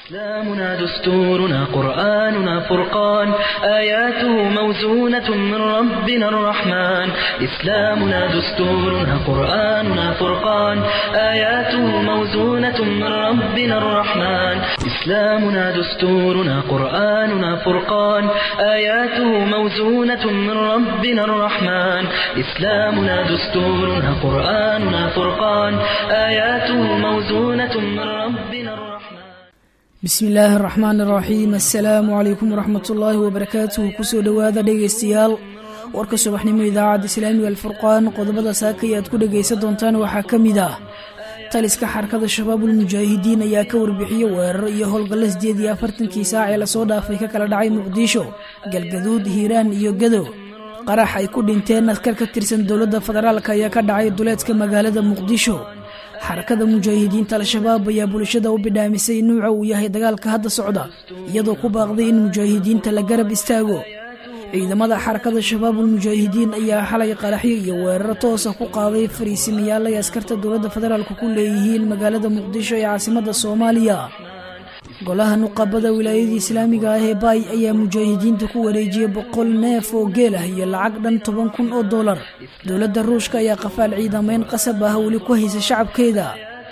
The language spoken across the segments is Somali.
إسلامنا دستورنا قرآننا فرقان آياته موزونة من ربنا الرحمن إسلامنا دستورنا قرآننا فرقان آياته موزونة من ربنا الرحمن إسلامنا دستورنا قرآننا فرقان آياته موزونة من ربنا الرحمن إسلامنا دستورنا قرآننا فرقان آياته موزونة من ربنا الرحمن bismi illaahi araxmaan iraxiim assalaamu calaykum waraxmat ullaahi wabarakaatuhu kusoo dhowaada dhegaystayaal warka subaxnimo idaacadda islaamiga alfurqaan qodobada saakay aad ku dhegaysan doontaan waxaa ka mid ah taliska xarakada shabaabul mujaahidiin ayaa ka warbixiyey weeraro iyo howlgallo sideed iyo afartankii saac ee lasoo dhaafay ka kala dhacay muqdisho galgaduud hiiraan iyo gado qarax ay ku dhinteen askar ka tirsan dowladda federaalk ayaa ka dhacay duleedka magaalada muqdisho xarakada mujaahidiinta al-shabaab ayaa bulshada u bidhaamisay nuuca uu yahay dagaalka hadda socda iyadoo ku baaqday in mujaahidiinta la garab istaago ciidamada xarakada shabaabul mujaahidiin ayaa xalay qaraxyo iyo weeraro toosa ku qaaday fariisimayaal ay askarta dowladda federaalk ku leeyihiin magaalada muqdisho ee caasimada soomaaliya golaha nuqabada wilaayadii islaamiga ah ee baay ayaa mujaahidiinta ku wareejiyey boqol neef oo geel ah iyo lacag dhan toban kun oo dollar dowladda ruushka ayaa qafaal ciidamayn qasab ah weli ku haysa shacabkeeda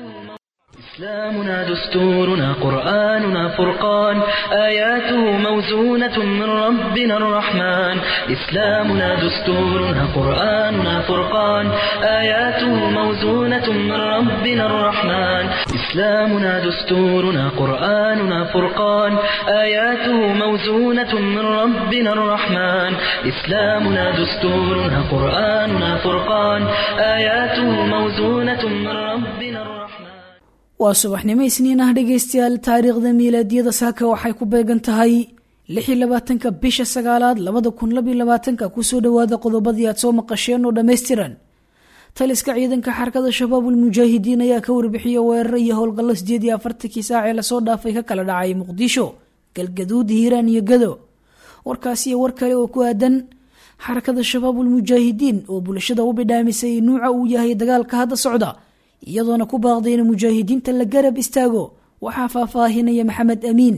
إسلامنا دستورنا قرآننا فرقان آياته موزونة من ربنا الرحمن إسلامنا دستورنا قرآننا فرقان آياته موزونة من ربنا الرحمن إسلامنا دستورنا قرآننا فرقان آياته موزونة من ربنا الرحمن إسلامنا دستورنا قرآننا فرقان آياته موزونة من ربنا الرحمن waa subaxnimo isniin ah dhegaystayaal taariikhda miilaadiyada saaka waxay ku beegan tahay lix iyo labaatanka bisha sagaalaad labada kun labiyo labaatanka kusoo dhowaada qodobadii aad soo maqasheen oo dhammaystiran taliska ciidanka xarakada shabaabul mujaahidiin ayaa ka warbixiyey weeraro iyo howlgallo sideed iyo afartankii saac ee lasoo dhaafay ka kala dhacay muqdisho galgaduud hiiraan iyo gado warkaas iyo war kale oo ku aadan xarakada shabaabul mujaahidiin oo bulshada u bidhaamisay nuuca uu yahay dagaalka hadda socda iyadoona ku baaqday in mujaahidiinta la garab istaago waxaa faahfaahinaya maxamed amiin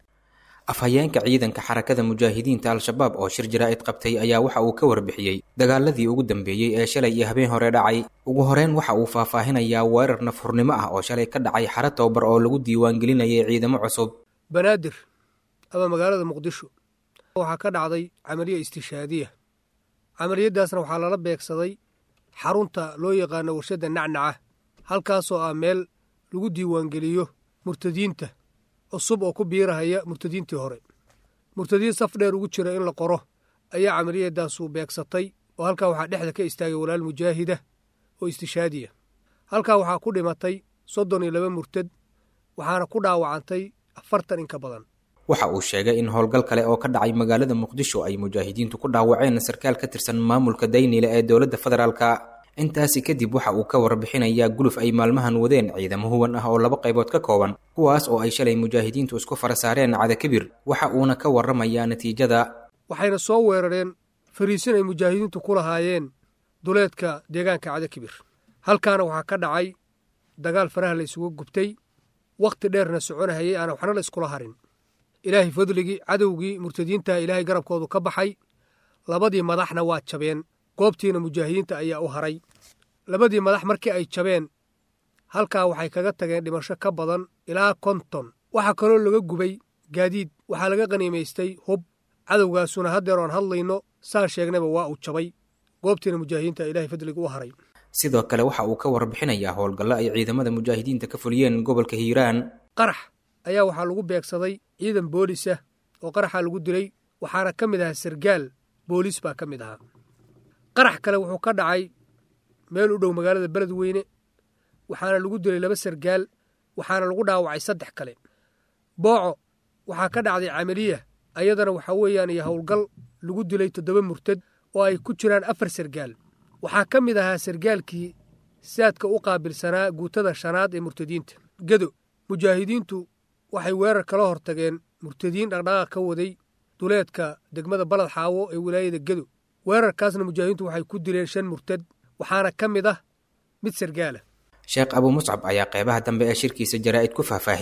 afhayeenka ciidanka xarakada mujaahidiinta al-shabaab oo shir jaraa'id qabtay ayaa waxa uu ka warbixiyey dagaaladii ugu dambeeyey ee shalay iyo habeen hore dhacay ugu horeyn waxa uu faahfaahinayaa weerar nafhurnimo ah oo shalay ka dhacay xara tababar oo lagu diiwaangelinayay ciidamo cusub banaadir ama magaalada muqdisho waxaa ka dhacday camaliya istishaadiya camaliyadaasna waxaa lala beegsaday xarunta loo yaqaano warshadda nacnaca halkaasoo ah meel lagu diiwaangeliyo murtadiinta cusub oo ku biirahaya murtadiintii hore murtadiin saf dheer ugu jira in la qoro ayaa camaliyadaasu beegsatay oo halkaa waxaa dhexda ka istaagay walaal mujaahida oo istishaadiya halkaa waxaa ku dhimatay soddon iyo laba murtad waxaana ku dhaawacantay afartan in ka badan waxa uu sheegay in howlgal kale oo ka dhacay magaalada muqdisho ay mujaahidiintu ku dhaawaceen sarkaal ka tirsan maamulka daynile ee dowladda federaalka intaasi kadib waxa uu ka warbixinayaa guluf ay maalmahan wadeen ciidamo huwan ah oo laba qaybood ka kooban kuwaas oo ay shalay mujaahidiintu isku fara saareen cadakabir waxa uuna ka warramayaa natiijada waxayna soo weerareen fariisin ay mujaahidiintu ku lahaayeen duleedka deegaanka cadakibir halkaana waxaa ka dhacay dagaal faraha la isugu gubtay wakhti dheerna soconahayay aana waxna la iskula harin ilaahay fadligii cadowgii murtadiintaha ilaahay garabkoodu ka baxay labadii madaxna waa jabeen goobtiina mujaahidiinta ayaa u haray labadii madax markii ay jabeen halkaa waxay kaga tageen dhimasho ka badan ilaa konton waxaa kaloo laga gubay gaadiid waxaa laga qaniimaystay hub cadowgaasuna haddeer oan hadlayno saan sheegnayba waa uu jabay goobtiina mujaahidiinta ilaahay fadliga u haray sidoo kale waxa uu ka warbixinayaa howlgallo ay ciidamada mujaahidiinta ka fuliyeen gobolka hiiraan qarax ayaa waxaa lagu beegsaday ciidan boolisa oo qaraxa lagu dilay waxaana ka mid ahaa sargaal booliis baa ka mid ahaa qarax kale wuxuu ka dhacay meel u dhow magaalada beledweyne waxaana lagu dilay laba sargaal waxaana lagu dhaawacay saddex kale booco waxaa ka dhacday camaliya ayadana waxaa weeyaan iyo howlgal lagu dilay toddoba murtad oo ay ku jiraan afar sargaal waxaa ka mid ahaa sargaalkii saadka u qaabilsanaa guutada shanaad ee murtadiinta gedo mujaahidiintu waxay weerar kala hortageen murtadiin dhaqdhaqaaq ka waday duleedka degmada balad xaawo ee wilaayada gedo weerarkaasna mujaahidiintu waxay ku dileen shan murtad waxaana ka mid ah mid sargaala sheekh abuu muscab ayaa qeybaha dambe ee shirkiisa jaraa'id ku faahfaahiyey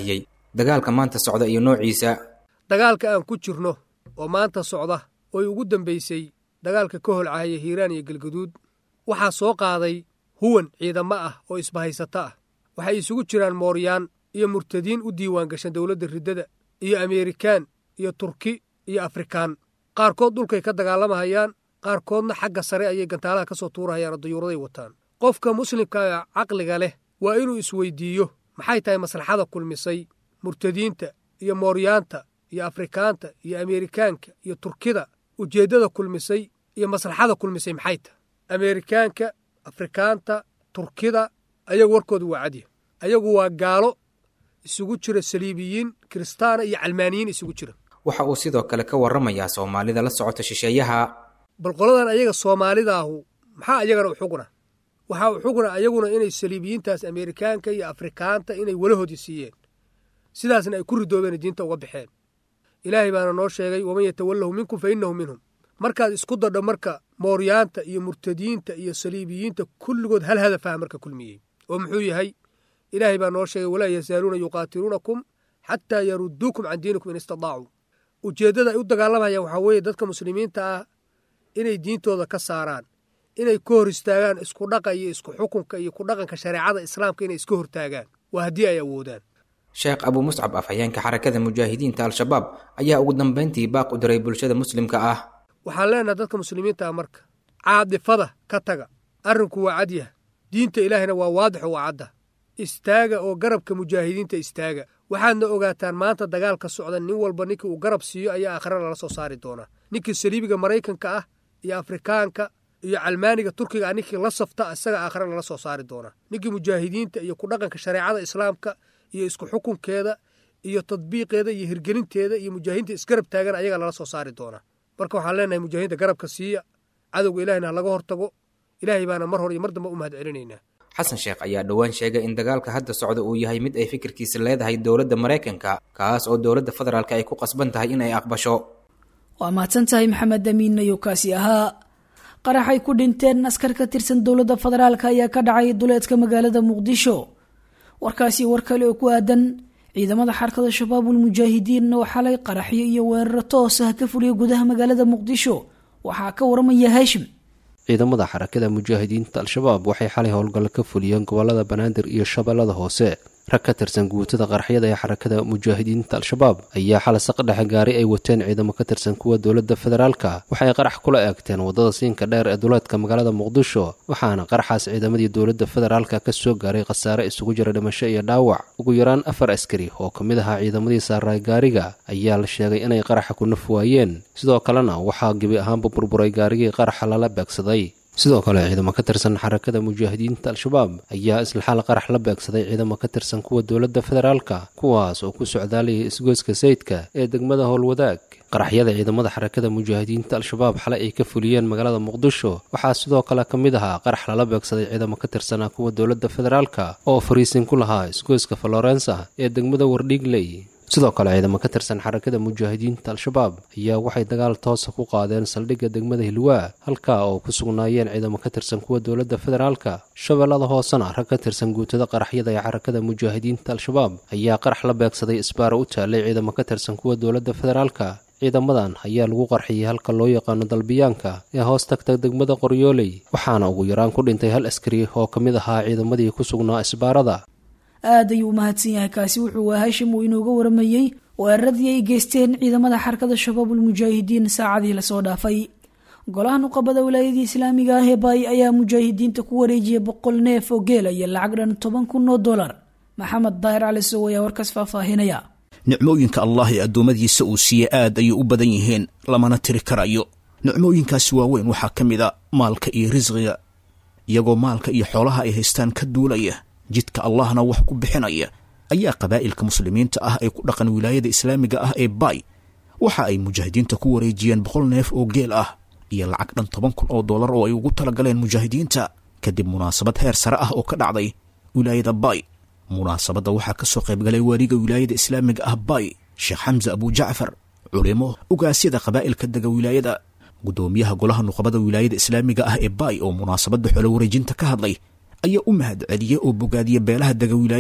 dagaalka maanta socda iyo noociisa dagaalka aan ku jirno oo maanta socda ooy ugu dambaysay dagaalka ka holcahaya hiiraan iyo galgaduud waxaa soo qaaday huwan ciidamo ah oo isbahaysato ah waxay isugu jiraan mooryaan iyo murtadiin u diiwaan gashan dowladda riddada iyo ameerikaan iyo turki iyo afrikaan qaarkood dhulkay ka dagaalamahayaan qaarkoodna xagga sare ayay gantaalaha ka soo tuurahayaan oo dayuuraday wataan qofka muslimka caqliga leh waa inuu isweydiiyo maxay tahay maslaxada kulmisay murtadiinta iyo mooryaanta iyo afrikaanta iyo ameerikaanka iyo turkida ujeeddada kulmisay iyo maslaxada kulmisay maxay tahay ameerikaanka afrikaanta turkida ayagu warkooda waa cadya ayagu waa gaalo isugu jira saliibiyiin kiristaana iyo calmaaniyiin isugu jira waxa uu sidoo kale ka warramayaa soomaalida la socota shisheeyaha bal qoladan ayaga soomaalidaahu maxaa ayagana u xugna waxaa u xugna ayaguna inay saliibiyiintaas ameerikaanka iyo afrikaanta inay walahoodii siiyeen sidaasna ay ku ridoobeen diinta uga baxeen ilaahay baana noo sheegay waman yatawallahu minkum fa innahu minhum markaad isku dadho marka mooryaanta iyo murtadiinta iyo saliibiyiinta kulligood hal hadafaha marka kulmiyey oo muxuu yahay ilaahay baa noo sheegay walaa yazaaluuna yuqaatiluunakum xataa yarudduukum can diinikum in istadaacuu ujeeddada ay u dagaalamayaan waxaa weeye dadka muslimiinta ah inay diintooda ka saaraan inay ka hor istaagaan isku dhaqa iyo isku xukunka iyo ku dhaqanka shareecada islaamka inay iska hortaagaan waa haddii ay awoodaan sheekh abuu muscab afhayeenka xarakada mujaahidiinta al-shabaab ayaa ugu dambayntii baaq u diray bulshada muslimka ah waxaan leenaha dadka muslimiinta ah marka caadifada ka taga arrinku waa cadyah diinta ilaahayna waa waadixo waa cadda istaaga oo garabka mujaahidiinta istaaga waxaadna ogaataan maanta dagaalka socda nin walba ninkii uu garab siiyo ayaa aakhira lala soo saari doonaa ninkii saliibiga maraykanka ah iyo afrikaanka iyo calmaaniga turkiga ah ninkii la safta isaga aakhira lala soo saari doonaa ninkii mujaahidiinta iyo ku dhaqanka shareecada islaamka iyo isku xukunkeeda iyo tadbiiqeeda iyo hirgelinteeda iyo mujaahidiinta isgarab taagan ayaga lala soo saari doonaa marka waxaan leenahay mujaahidiinta garabka siiya cadowga ilahina ha laga hortago ilaahay baana mar hore iyo mar damba u mahad celinaynaa xasan sheekh ayaa dhowaan sheegay in dagaalka hadda socda uu yahay mid ay fikirkiisa leedahay dowladda maraykanka kaas oo dowladda federaalk ay ku qasban tahay in ay aqbasho waa mahadsan tahay maxamed amiin ayuu kaasi ahaa qaraxay ku dhinteen askar ka tirsan dowladda federaalk ayaa ka dhacay duleedka magaalada muqdisho warkaasi war kale oo ku aadan ciidamada xarakada shabaabul mujaahidiin oo xalay qaraxyo iyo weeraro toos ah ka fuliya gudaha magaalada muqdisho waxaa ka waramaya haashim ciidamada xarakada mujaahidiinta al-shabaab waxay xalay howlgallo ka fuliyeen gobolada banaadir iyo shabeellada hoose rag ka tirsan guutada qaraxyada ee xarakada mujaahidiinta al-shabaab ayaa xalay saqdhexe gaari ay wateen ciidamo ka tirsan kuwa dowladda federaalka waxay qarax kula eegteen waddada siinka dheer ee duleedka magaalada muqdisho waxaana qaraxaas ciidamadii dowladda federaalka ka soo gaaray khasaare isugu jira dhimasho iyo dhaawac ugu yaraan afar askari oo ka mid ahaa ciidamadii saaraay gaariga ayaa la sheegay inay qaraxa ku naf waayeen sidoo kalena waxaa gebi ahaanba burburay gaarigii qaraxa lala beegsaday sidoo kale ciidamo ka tirsan xarakada mujaahidiinta al-shabaab ayaa isla xal qarax la beegsaday ciidamo ka tirsan kuwa dowladda federaalka kuwaas oo ku socdaalayay isgoyska sayidka ee degmada howlwadaag qaraxyada ciidamada xarakada mujaahidiinta al-shabaab xalay ay ka fuliyeen magaalada muqdisho waxaa sidoo kale ka mid ahaa qarax lala beegsaday ciidamo ka tirsanaa kuwa dowladda federaalka oo fariisin ku lahaa isgoyska florensa ee degmada wardhiigley sidoo kale ciidamo ka tirsan xarakada mujaahidiinta al-shabaab ayaa waxay dagaal toosa ku qaadeen saldhigga degmada hilwaa halkaa oo ku sugnaayeen ciidamo ka tirsan kuwa dowladda federaalka shabeellada hoosena rag ka tirsan guutada qaraxyada ee xarakada mujaahidiinta al-shabaab ayaa qarax la beegsaday isbaara u taalay ciidamo ka tirsan kuwa dowladda federaalka ciidamadan ayaa lagu qarxiyey halka loo yaqaano dalbiyaanka ee hoos tagta degmada qoryooley waxaana ugu yaraan ku dhintay hal askari oo ka mid ahaa ciidamadii ku sugnaa isbaarada aad ayuu u mahadsan yahay kaasi wuxuu waa haashim uu inooga waramayey weeraradii ay geysteen ciidamada xarakada shabaabul mujaahidiin saacadii lasoo dhaafay golaha nuqabada wilaayadii islaamiga ah ee baay ayaa mujaahidiinta ku wareejiyay boqol neef oo geela iyo lacag dhan toban kun oo dolar maxamed daahir cali sow ayaa warkaas faahfaahinaya nicmooyinka allah ee addoommadiisa uu siiye aad ayay u badan yihiin lamana tiri karayo nicmooyinkaasi waaweyn waxaa ka mid a maalka iyo risqiga iyagoo maalka iyo xoolaha ay haystaan ka duulaya jidka allahna wax ku bixinaya ayaa qabaa'ilka muslimiinta ah ee ku dhaqan wilaayada islaamiga ah ee baay waxa ay mujaahidiinta ku wareejiyeen boqol neef oo geel ah iyo lacag dhan toban kun oo dollar oo ay ugu talagaleen mujaahidiinta kadib munaasabad heer sare ah oo ka dhacday wilaayada baay munaasabadda waxaa ka soo qaybgalay waaliga wilaayada islaamiga ah baay sheekh xamse abujacfar culimo ogaasyada qabaa'ilka dega wilaayada guddoomiyaha golaha nuqabada wilaayada islaamiga ah ee baay oo munaasabadda xolo wareejinta ka hadlay ayaa u mahad celiyey oo bogaadiya beelaha dega wilaayada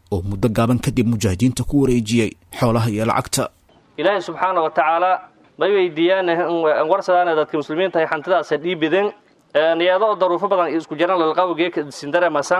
oo muddo gaaban kadib mujaahidiinta ku wareejiyey xoolaha iyo lacagta ilaahay subxaana wa tacaala may weydiiyaan warsadaana dadka muslimiinta ay hantidaasa dhiibideen niyado daruufo badan isku jiran lalqawgeeka sindare masan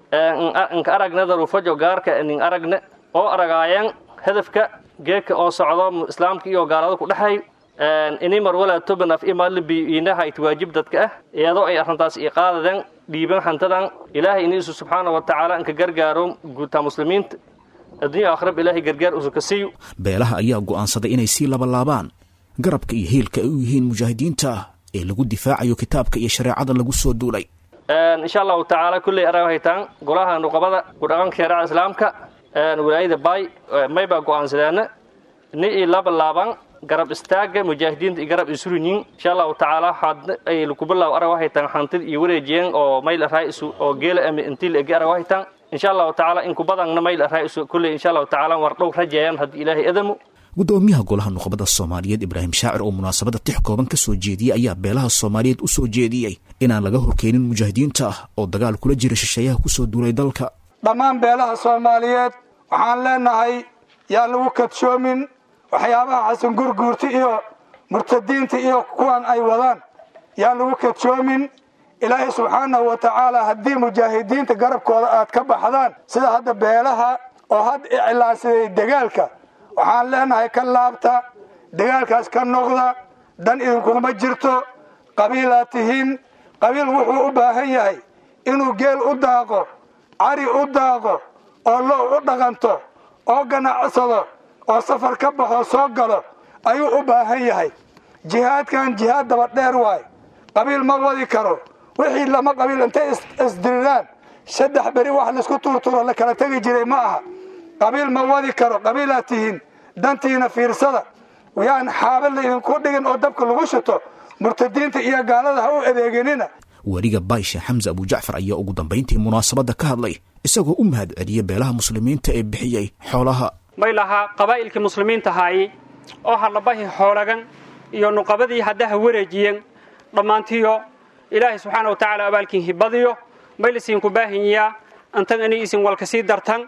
nka aragna daruufajo gaarka nin aragna oo aragaayeen hadafka geeka oo socdo islaamka iyo gaalada ku dhexay ini mar walaa toban af imalibi inaha it waajib dadka ah iyadoo ay arrintaas i qaadadeen dhiiban hantadan ilaahay iniisu subxaana wa tacaala inka gargaaro guutaa muslimiinta addunya akhrab ilaahay gargaar usu ka siiyo beelaha ayaa go'aansaday inay sii labalaabaan garabka iyo hiilka ay u yihiin mujaahidiinta ee lagu difaacayo kitaabka iyo shareecada lagu soo duulay insha allahu tacaala kulley arag haytaan golaha nuqabada kudhaqanka shareecada islaamka walaayada baay may baa go'aansadeena ni i laba laaban garab istaaga mujaahidiinta iyo garab isurinyin insha allahu tacaala hadna ay lukubilaaw arag haytaan hantid iyo wareejiyeen oo mayl araa'isu oo geela ami intii laegi arag haytaan insha allahu tacaala inku badanna mayl araa'isu kulley insha allahu tacaala war dhow rajeeyaan haddii ilaahay adamu gudoomiyaha golaha nuqbada soomaaliyeed ibraahim shaacir oo munaasabada tix kooban ka soo jeediyey ayaa beelaha soomaaliyeed u soo jeediyey inaan laga horkeenin mujaahidiinta ah oo dagaal kula jira shisheeyaha kusoo duulay dalka dhammaan beelaha soomaaliyeed waxaan leenahay yaa lagu kadshoomin waxyaabaha xasan gurguurta iyo murtadiinta iyo kuwan ay wadaan yaa lagu kadshoomin ilaahay subxaanahu wa tacaala haddii mujaahidiinta garabkooda aad ka baxdaan sida hadda beelaha oo had iclaansaday dagaalka waxaan leenahay ka laabta dagaalkaas ka noqda dan idinkuma jirto qabiilaad tihiin qabiil wuxuu u baahan yahay inuu geel u daaqo cari u daaqo oo lo u dhaqanto oo ganacsado oo safar ka baxo soo galo ayuu u baahan yahay jihaadkan jihaad daba dheer waay qabiil ma wadi karo wixii lama qabiil intay isdiriraan saddex beri wax laisku tuurturo la kala tegi jiray ma aha qabiil ma wadi karo qabiilaad tihiin dantiina fiirsada yaan xaabad laydinku dhigin oo dabka lagu shito murtadiinta iyo gaalada ha u adeeginina weliga baysha xamse abujacfar ayaa ugu dambayntii munaasabadda ka hadlay isagoo u mahad celiyey beelaha muslimiinta ee bixiyey xoolaha may lahaa qabaa'ilkii muslimiinta haayi oo hadlabahi xoolagan iyo nuqabadii haddaha wareejiyeen dhammaantiyo ilaahay subxaana wa tacaala abaalkiin hibadiyo may lasiinku baahanyaa antan inay isin walka sii dartan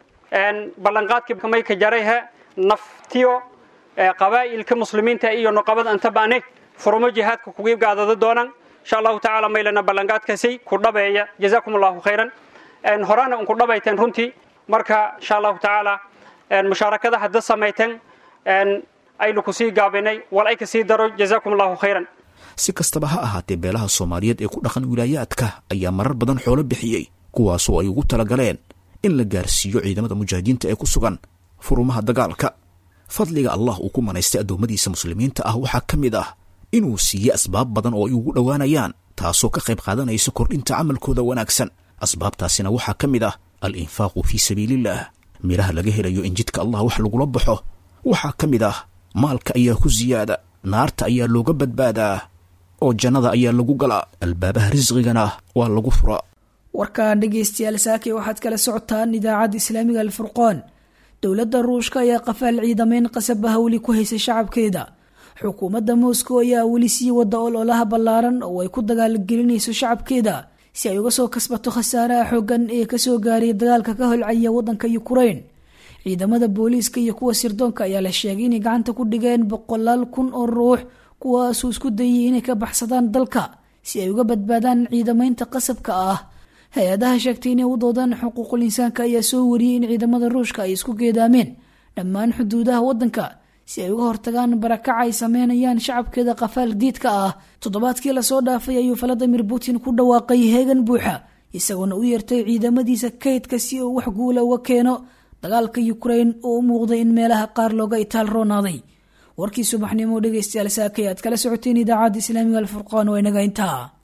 ballanqaadkii may ka jarayhe naftiyo qabaa'ilka muslimiinta iyo nuqabada antabane furumo jihaadka kugi gaadado doonan insha allahu tacaala maylana ballanqaadkaasi ku dhabeeya jazaakum allahu khayran horaana unku dhabayteen runtii marka insha allahu tacaala mushaarakada hadda samayteen aynu ku sii gaabinay wal ay ka sii daro jazaakum allahu khayran si kastaba ha ahaatee beelaha soomaaliyeed ee ku dhaqan wilaayaadka ayaa marar badan xoolo bixiyey kuwaasoo ay ugu talagaleen in la gaarsiiyo ciidamada mujaahidiinta ee ku sugan furumaha dagaalka fadliga allah uu ku manaystay addoommadiisa muslimiinta ah waxaa ka mid ah inuu siiye asbaab badan oo ay ugu dhowaanayaan taasoo ka qayb qaadanaysa kordhinta camalkooda wanaagsan asbaabtaasina waxaa ka mid ah al infaaqu fii sabiiliillah midhaha laga helayo in jidka allah wax lagula baxo waxaa ka mid ah maalka ayaa ku siyaada naarta ayaa looga badbaadaa oo jannada ayaa lagu galaa albaabaha risqigana waa lagu furaa warkaan dhegaystayaal saakay waxaad kala socotaan idaacadda islaamiga alfurqaan dowladda ruushka ayaa qafaal ciidamayn qasaba hawli ku haysa shacabkeeda xukuumadda moscow ayaa weli sii wada ololaha ballaaran oo ay ku dagaalgelinayso shacabkeeda si ay uga soo kasbato khasaaraha xoogan ee kasoo gaaray dagaalka ka holcaya waddanka yukrain ciidamada booliiska iyo kuwa sirdoonka ayaa la sheegay inay gacanta ku dhigeen boqolaal kun oo ruux kuwaasuu isku dayay inay ka baxsadaan dalka si ay uga badbaadaan ciidamaynta qasabka ah hay-adaha sheegtay inay u doodaan xuquuqul insaanka ayaa soo wariyey in ciidamada ruushka ay isku geedaameen dhammaan xuduudaha waddanka si ay uga hortagaan barakaca ay sameynayaan shacabkeeda qafaal diidka ah toddobaadkii lasoo dhaafay ayuu valadimir putin ku dhawaaqay heegan buuxa isagoona u yeertay ciidamadiisa kaydka si uu wax guula uga keeno dagaalka yukrain oo u muuqday in meelaha qaar looga itaal roonaaday warkii subaxnimo dhegaystayaal saakay aad kala socoteen idaacadda islaamiga alfurqaan waa inaga intaa